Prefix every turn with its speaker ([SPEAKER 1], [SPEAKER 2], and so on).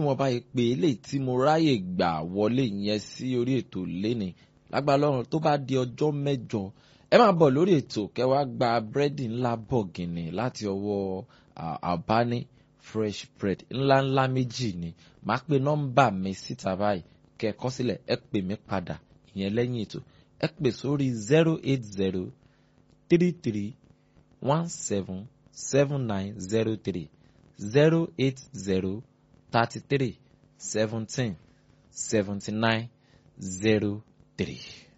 [SPEAKER 1] níwọ̀nba ìpè eléyìí tí mo ráyè gbà wọlé yẹn sí orí ètò léni lágbára Ọlọ́run tó bá di ọjọ́ mẹ́jọ ẹ máa bọ̀ lórí ètò kẹwàá gba búrẹ́dì ńlá bọ̀gìnì láti ọwọ́ àbáni fresh bread ńláńlá méjì ni màá pe nọ́mbà mi síta báyìí kẹ́ ẹ kọ sílẹ̀ ẹ pè mí padà ìyẹn lẹ́yìn ètò ẹ pè sórí zero eight zero three three one seven seven nine zero three zero eight zero thirty three seventeen seventy nine zero three.